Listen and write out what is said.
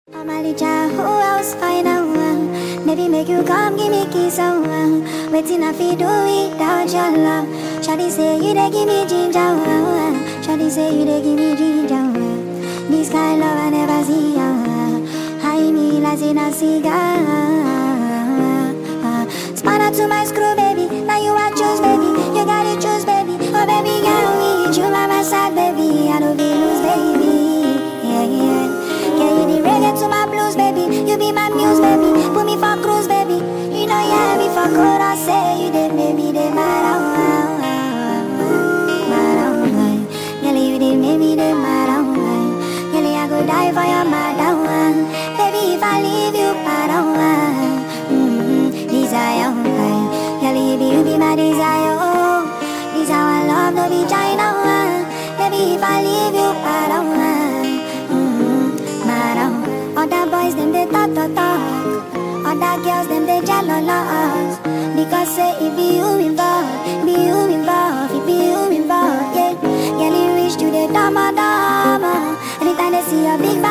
Amalicha, who else I know? uh, Maybe make you come give me kiss oh, uh, Waiting I feel do without your love Shawty say you dey give me ginger uh, uh, Shawty say you dey give me ginger uh, This kind love I never see uh, High me like in a cigar uh, Spanner to my screw baby Now you I choose baby You gotta choose baby Oh baby girl me You by my side baby I don't be lose baby Yeah yeah yeah, you the reggae to my blues, baby. You be my muse, baby. Put me for cruise, baby. You know, yeah, me for good. I say you did, baby. They mad Girl, you did, maybe they mad Girl, I go die for your mad Baby, if I leave you, bad mm-hmm. Desire, girl, you be, you be my desire. Oh, this how I love, no be China. Baby, if I leave you, bad mm-hmm. Other boys, them they talk, talk, talk. Other girls, them they jealous. Because say if be you involved, be you involved, if be you involved, yeah. Girl, you reach to the dama dama. Anytime they see a big